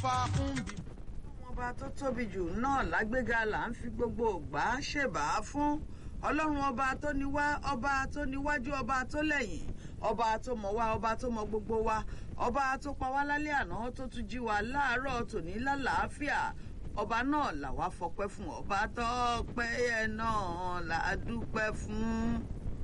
fa ń bì. ọba tó tóbi jù náà lágbéga là ń fi gbogbo ògbà ṣèbà fún ọlọ́run ọba tó ní wá ọba tó níwájú ọba tó lẹ́yìn ọba tó mọ̀ wá ọba tó mọ̀ gbogbo wa ọba tó pa wá lálẹ́ àná tó tún jí wa láàárọ̀ tòní lálàáfíà ọba náà làwa fọpẹ́ fún ọba tó pẹ́ yẹ náà là á dúpẹ́ fún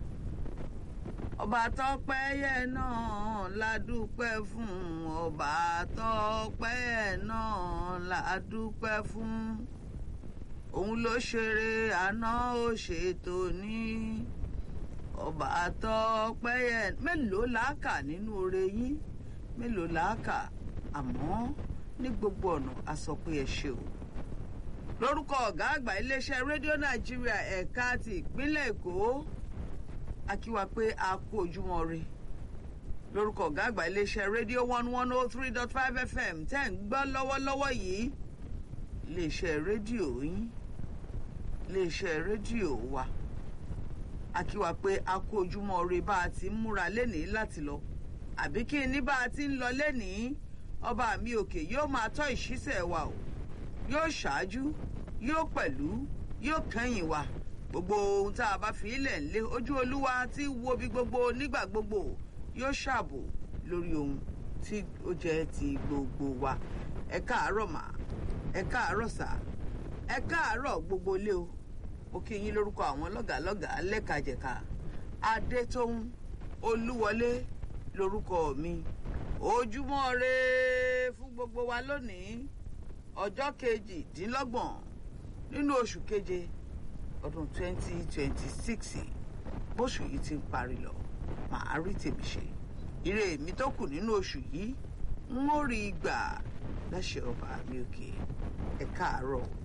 ọba tó pẹ́ yẹ náà là á dúpẹ́ fún ọba tó pẹ́ yẹ náà là á dúpẹ́ fún òun ló ṣeré àná ó ṣètò ní ọba tó pẹ́ yẹ mélòó làákà nínú oore yín mélòó làákà àmọ́ ní gbogbo ọ̀nà a sọ pé ẹ ṣe o lórúkọ ọ̀gá àgbà iléeṣẹ́ rédíò nàìjíríà ẹ̀ka ti ìpínlẹ̀ èkó a kí wa pé a kú ojúmọ́ re lórúkọ ọ̀gá àgbà iléeṣẹ́ rédíò one one oh three dot five fm tẹ́ ń gbọ́ lọ́wọ́lọ́wọ́ yìí iléeṣẹ́ rédíò yín iléeṣẹ́ rédíò wa a kí wa pé a kú ojúmọ́ re bá a ti ń múra lénìí láti lọ àbí kí ni bá a ti ń lọ lénìí ọba mi òkè yóò máa tọ́ ìṣísẹ̀ wa o yóò ṣáájú yóò pẹ̀lú yóò kẹ́yìn wa gbogbo ohun tá a bá fi ilẹ̀ ńlé ojú olúwa tí wo bí gbogbo nígbà gbogbo yóò ṣààbò lórí ohun tí ó jẹ́ ti gbogbo wa ẹ káàárọ̀ mà ẹ káàárọ̀ sà ẹ káàárọ̀ gbogbo ilé o mo kí yín lórúkọ àwọn lọ́gàálọ́gàá lẹ́kajẹ̀ka adétóhùn olúwọlé lórúkọ mi ojúmọ́ re fún gbogbo wa lónìí ọjọ́ kejìdínlọ́gbọ̀n nínú oṣù keje ọdún 2026 bóṣù yìí ti ń parí lọ màá rí tèmi ṣe ire mi tó kù nínú oṣù yìí ń ó rí gbà láṣẹ ọba mi òkè ẹ káàárọ̀